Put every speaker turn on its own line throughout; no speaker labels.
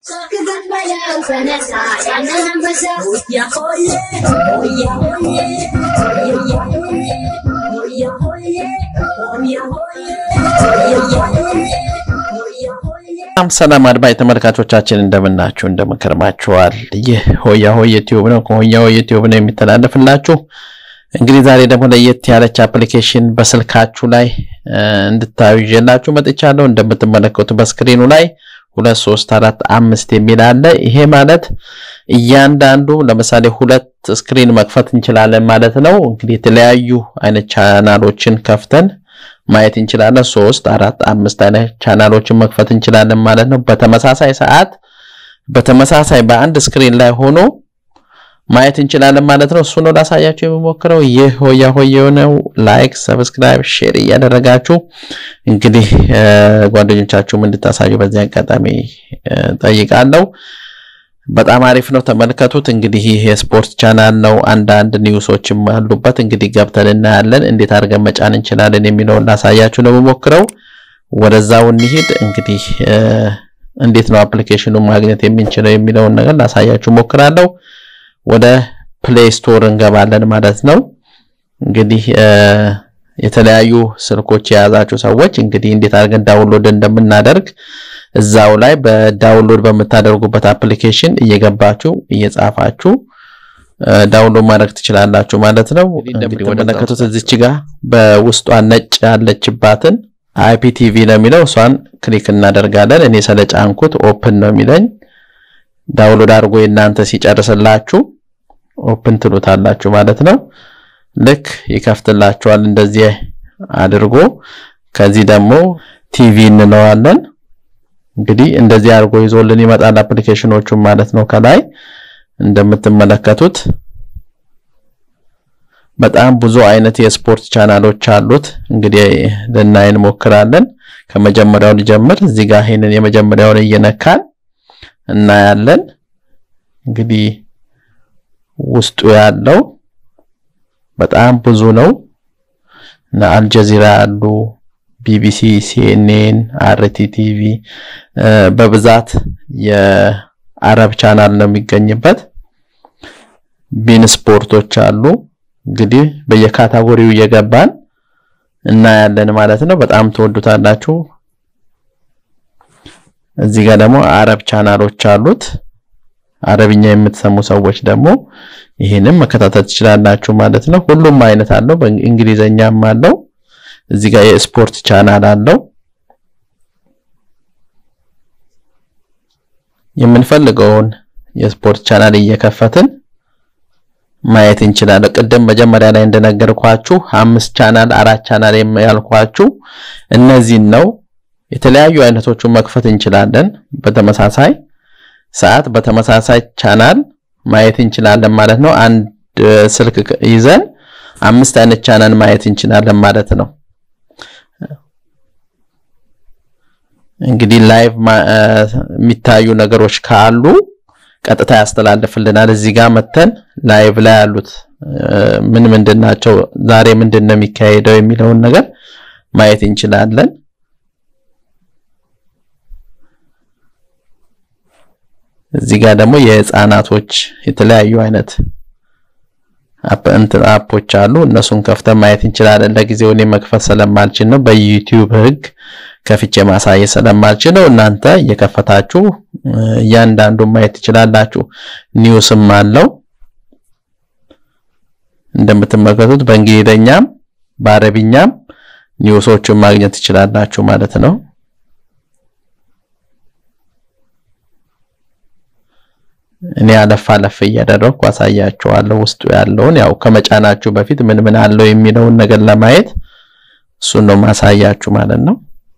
ሰላም ሰላም አድማጭ ተመልካቾቻችን እንደምናችሁ እንደምንከርማችኋል። ይህ ሆያ ሆየ ቲዩብ ነው። ከሆያ ሆየ ቲዩብ ነው የሚተላለፍላችሁ። እንግዲህ ዛሬ ደግሞ ለየት ያለች አፕሊኬሽን በስልካችሁ ላይ እንድታዩ ይዤላችሁ መጥቻለሁ። እንደምትመለከቱ በስክሪኑ ላይ ሁለት ሶስት አራት አምስት የሚል አለ። ይሄ ማለት እያንዳንዱ ለምሳሌ ሁለት ስክሪን መክፈት እንችላለን ማለት ነው። እንግዲህ የተለያዩ አይነት ቻናሎችን ከፍተን ማየት እንችላለን። ሶስት አራት አምስት አይነት ቻናሎችን መክፈት እንችላለን ማለት ነው። በተመሳሳይ ሰዓት በተመሳሳይ በአንድ ስክሪን ላይ ሆኖ ማየት እንችላለን ማለት ነው። እሱ ነው ላሳያችሁ የሚሞክረው። ይህ ሆያ ሆያ የሆነው ላይክ፣ ሰብስክራይብ፣ ሼር እያደረጋችሁ እንግዲህ ጓደኞቻችሁም እንድታሳዩ በዚህ አጋጣሚ ጠይቃለሁ። በጣም አሪፍ ነው፣ ተመልከቱት። እንግዲህ ይህ የስፖርት ቻናል ነው። አንዳንድ ኒውሶችም አሉበት። እንግዲህ ገብተን እናያለን። እንዴት አድርገን መጫን እንችላለን የሚለውን ላሳያችሁ ነው የምሞክረው። ወደዛው እንሂድ። እንግዲህ እንዴት ነው አፕሊኬሽኑ ማግኘት የምንችለው የሚለውን ነገር ላሳያችሁ ሞክራለሁ። ወደ ፕሌይ ስቶር እንገባለን ማለት ነው። እንግዲህ የተለያዩ ስልኮች የያዛችሁ ሰዎች እንግዲህ እንዴት አድርገን ዳውንሎድ እንደምናደርግ እዛው ላይ በዳውንሎድ በምታደርጉበት አፕሊኬሽን እየገባችሁ እየጻፋችሁ ዳውንሎድ ማድረግ ትችላላችሁ ማለት ነው። እንግዲህ ወደነከቱት እዚች ጋር በውስጧ ነጭ ያለችባትን አይፒቲቪ ነው የሚለው እሷን ክሊክ እናደርጋለን። እኔ ስለጫንኩት ኦፕን ነው የሚለኝ። ዳውንሎድ አድርጎ የእናንተ ሲጨርስላችሁ ኦፕን ትሉታላችሁ ማለት ነው። ልክ ይከፍትላችኋል እንደዚህ አድርጎ። ከዚህ ደግሞ ቲቪ እንለዋለን። እንግዲህ እንደዚህ አድርጎ ይዞልን ይመጣል አፕሊኬሽኖቹን ማለት ነው። ከላይ እንደምትመለከቱት በጣም ብዙ አይነት የስፖርት ቻናሎች አሉት። እንግዲህ ልናይ እንሞክራለን። ከመጀመሪያው ልጀምር። እዚህ ጋር ይሄንን የመጀመሪያውን እየነካን እናያለን። እንግዲህ ውስጡ ያለው በጣም ብዙ ነው። እና አልጀዚራ አሉ፣ ቢቢሲ፣ ሲኤንኤን፣ አርቲ ቲቪ በብዛት የአረብ ቻናል ነው የሚገኝበት። ቢን ስፖርቶች አሉ። እንግዲህ በየካታጎሪው እየገባን እናያለን ማለት ነው። በጣም ትወዱታላችሁ። እዚህ ጋር ደግሞ አረብ ቻናሎች አሉት። አረብኛ የምትሰሙ ሰዎች ደግሞ ይህንም መከታተል ትችላላችሁ ማለት ነው። ሁሉም አይነት አለው፣ በእንግሊዘኛም አለው። እዚህ ጋር የስፖርት ቻናል አለው። የምንፈልገውን የስፖርት ቻናል እየከፈትን ማየት እንችላለን። ቅድም መጀመሪያ ላይ እንደነገርኳችሁ አምስት ቻናል አራት ቻናል ያልኳችሁ እነዚህን ነው። የተለያዩ አይነቶቹን መክፈት እንችላለን። በተመሳሳይ ሰዓት በተመሳሳይ ቻናል ማየት እንችላለን ማለት ነው። አንድ ስልክ ይዘን አምስት አይነት ቻናል ማየት እንችላለን ማለት ነው። እንግዲህ ላይቭ የሚታዩ ነገሮች ካሉ ቀጥታ ያስተላልፍልናል። እዚህ ጋር መተን ላይቭ ላይ ያሉት ምን ምንድን ናቸው፣ ዛሬ ምንድን ነው የሚካሄደው የሚለውን ነገር ማየት እንችላለን። እዚህ ጋር ደግሞ የህፃናቶች የተለያዩ አይነት አፖች አሉ። እነሱን ከፍተን ማየት እንችላለን። ለጊዜው እኔ መክፈት ስለማልችል ነው፣ በዩቲዩብ ህግ ከፍቼ ማሳየት ስለማልችል ነው። እናንተ እየከፈታችሁ እያንዳንዱን ማየት ትችላላችሁ። ኒውስም አለው እንደምትመለከቱት በእንግሊዘኛም በአረብኛም ኒውሶችን ማግኘት ትችላላችሁ ማለት ነው። እኔ አለፍ አለፍ እያደረግኩ አሳያችኋለሁ ውስጡ ያለውን ያው ከመጫናችሁ በፊት ምን ምን አለው የሚለውን ነገር ለማየት እሱን ነው ማሳያችሁ ማለት ነው።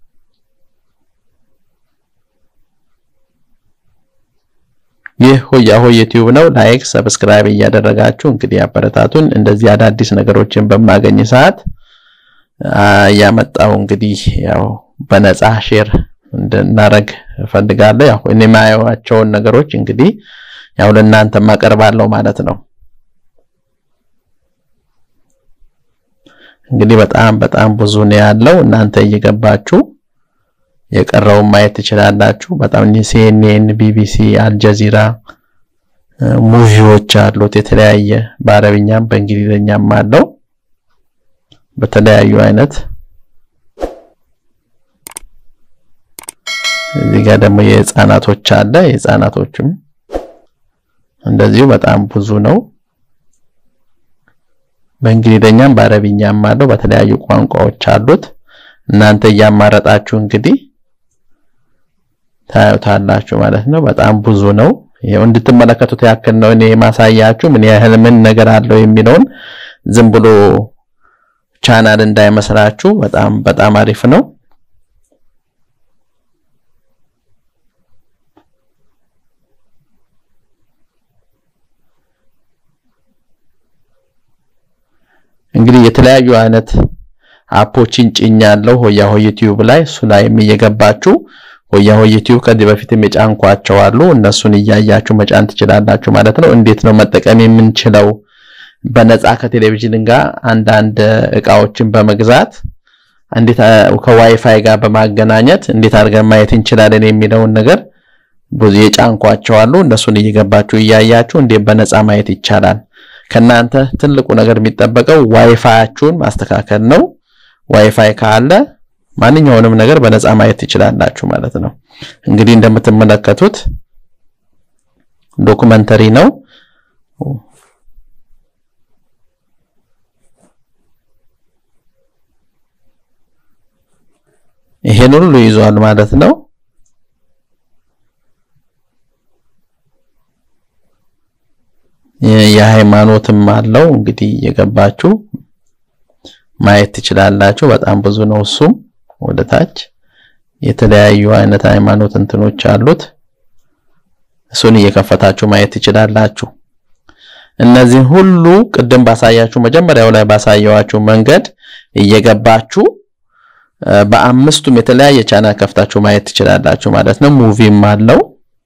ይህ ሆያ ሆየ ዩቲዩብ ነው። ላይክ ሰብስክራይብ እያደረጋችሁ እንግዲህ አበረታቱን። እንደዚህ አዳዲስ ነገሮችን በማገኝ ሰዓት እያመጣው እንግዲህ ያው በነፃ ሼር እንድናረግ እፈልጋለሁ። ያው እኔ የማየዋቸውን ነገሮች እንግዲህ ያው ለእናንተ ማቀርባለሁ ማለት ነው። እንግዲህ በጣም በጣም ብዙ ነው ያለው። እናንተ እየገባችሁ የቀረውን ማየት ትችላላችሁ። በጣም ሲኤንኤን፣ ቢቢሲ፣ አልጀዚራ ሙቪዎች አሉት። የተለያየ በአረብኛም በእንግሊዝኛም አለው በተለያዩ አይነት እዚህ ጋር ደግሞ የህፃናቶች አለ። የህፃናቶችም እንደዚሁ በጣም ብዙ ነው። በእንግሊዝኛም በአረብኛም አለው። በተለያዩ ቋንቋዎች አሉት። እናንተ እያማረጣችሁ እንግዲህ ታዩታላችሁ ማለት ነው። በጣም ብዙ ነው። ይሄው እንድትመለከቱት ያክል ነው እኔ ማሳያችሁ ምን ያህል ምን ነገር አለው የሚለውን ዝም ብሎ ቻናል እንዳይመስላችሁ። በጣም በጣም አሪፍ ነው። እንግዲህ የተለያዩ አይነት አፖችን ጭኛለሁ ሆያ ሆይ ዩቲዩብ ላይ እሱ ላይ እየገባችሁ ሆያ ሆይ ዩቲዩብ ከዚህ በፊትም የጫንኳቸው አሉ። እነሱን እያያችሁ መጫን ትችላላችሁ ማለት ነው። እንዴት ነው መጠቀም የምንችለው? በነፃ ከቴሌቪዥን ጋር አንዳንድ እቃዎችን በመግዛት እንዴት ከዋይፋይ ጋር በማገናኘት እንዴት አድርገን ማየት እንችላለን የሚለውን ነገር ብዙ የጫንኳቸው አሉ። እነሱን እየገባችሁ እያያችሁ እንዴት በነፃ ማየት ይቻላል። ከናንተ ትልቁ ነገር የሚጠበቀው ዋይፋያችሁን ማስተካከል ነው። ዋይፋይ ካለ ማንኛውንም ነገር በነፃ ማየት ትችላላችሁ ማለት ነው። እንግዲህ እንደምትመለከቱት ዶኩመንተሪ ነው። ይሄን ሁሉ ይዟል ማለት ነው። የሃይማኖትም አለው እንግዲህ የገባችሁ ማየት ትችላላችሁ። በጣም ብዙ ነው። እሱም ወደ ታች የተለያዩ አይነት ሃይማኖት እንትኖች አሉት። እሱን እየከፈታችሁ ማየት ትችላላችሁ። እነዚህ ሁሉ ቅድም ባሳያችሁ መጀመሪያው ላይ ባሳየዋችሁ መንገድ እየገባችሁ በአምስቱም የተለያየ ቻናል ከፍታችሁ ማየት ትችላላችሁ ማለት ነው። ሙቪም አለው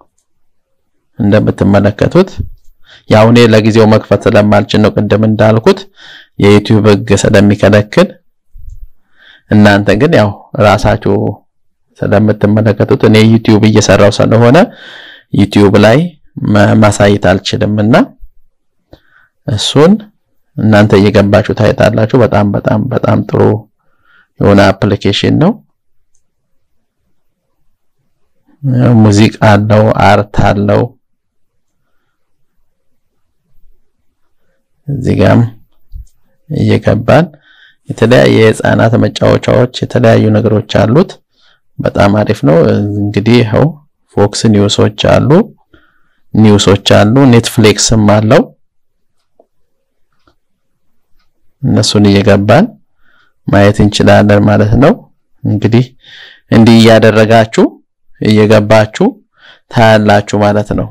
እንደምትመለከቱት ያው እኔ ለጊዜው መክፈት ስለማልችል ነው ቅድም እንዳልኩት የዩቲዩብ ሕግ ስለሚከለክል እናንተ ግን ያው ራሳችሁ ስለምትመለከቱት እኔ ዩቲዩብ እየሰራው ስለሆነ ዩቲዩብ ላይ ማሳየት አልችልምና እሱን እናንተ እየገባችሁ ታይታላችሁ። በጣም በጣም በጣም ጥሩ የሆነ አፕሊኬሽን ነው። ሙዚቃ አለው፣ አርት አለው። እዚህ ጋም እየገባን የተለያየ የህፃናት መጫወቻዎች የተለያዩ ነገሮች አሉት። በጣም አሪፍ ነው። እንግዲህ ይኸው ፎክስ ኒውሶች አሉ፣ ኒውሶች አሉ፣ ኔትፍሊክስም አለው። እነሱን እየገባን ማየት እንችላለን ማለት ነው። እንግዲህ እንዲህ እያደረጋችሁ እየገባችሁ ታያላችሁ ማለት ነው።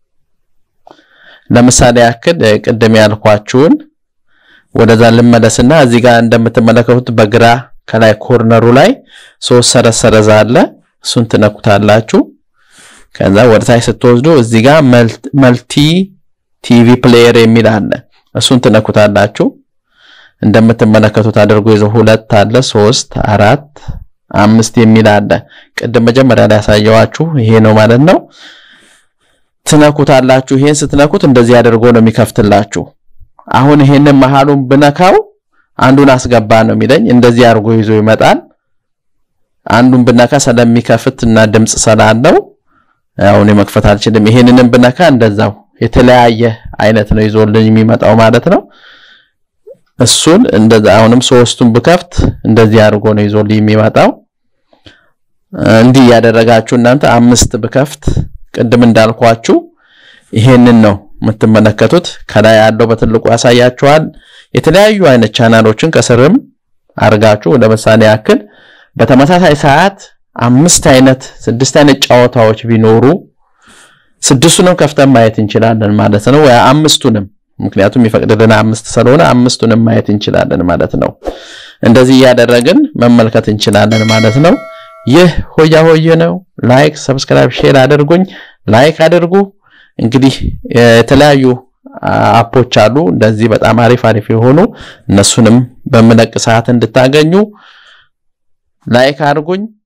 ለምሳሌ ያክል ቅድም ያልኳችሁን ወደዛ ልመለስና እዚህ ጋር እንደምትመለከቱት በግራ ከላይ ኮርነሩ ላይ ሶስት ሰረዝ ሰረዝ አለ። እሱን ትነኩታላችሁ። ከዛ ወደ ታች ስትወስዱ እዚህ ጋር መልቲ ቲቪ ፕሌየር የሚል አለ። እሱን ትነኩታላችሁ። እንደምትመለከቱት አድርጎ ይዘው ሁለት አለ፣ ሶስት፣ አራት፣ አምስት የሚል አለ። ቅድም መጀመሪያ ላይ ያሳየዋችሁ ይሄ ነው ማለት ነው። ትነኩታላችሁ። ይሄን ስትነኩት እንደዚህ አድርጎ ነው የሚከፍትላችሁ። አሁን ይሄንን መሃሉን ብነካው አንዱን አስገባ ነው የሚለኝ። እንደዚህ አድርጎ ይዞ ይመጣል። አንዱን ብነካ ስለሚከፍት እና ድምጽ ስላለው አሁን መክፈት አልችልም። ይሄንንም ብነካ እንደዛው የተለያየ አይነት ነው ይዞልኝ የሚመጣው ማለት ነው። እሱን እንደዛ አሁንም ሶስቱን ብከፍት እንደዚህ አድርጎ ነው ይዞልኝ የሚመጣው። እንዲህ ያደረጋችሁ እናንተ አምስት ብከፍት ቅድም እንዳልኳችሁ ይሄንን ነው የምትመለከቱት። ከላይ ያለው በትልቁ ያሳያችኋል። የተለያዩ አይነት ቻናሎችን ከስርም አርጋችሁ ለምሳሌ ያክል በተመሳሳይ ሰዓት አምስት አይነት ስድስት አይነት ጨዋታዎች ቢኖሩ ስድስቱንም ከፍተን ማየት እንችላለን ማለት ነው። ወይ አምስቱንም ምክንያቱም ይፈቅድልን አምስት ስለሆነ አምስቱንም ማየት እንችላለን ማለት ነው። እንደዚህ እያደረግን መመልከት እንችላለን ማለት ነው። ይህ ሆያ ሆዬ ነው። ላይክ፣ ሰብስክራይብ፣ ሼር አድርጉኝ። ላይክ አድርጉ። እንግዲህ የተለያዩ አፖች አሉ እንደዚህ በጣም አሪፍ አሪፍ የሆኑ እነሱንም በምለቅ ሰዓት እንድታገኙ ላይክ አድርጉኝ።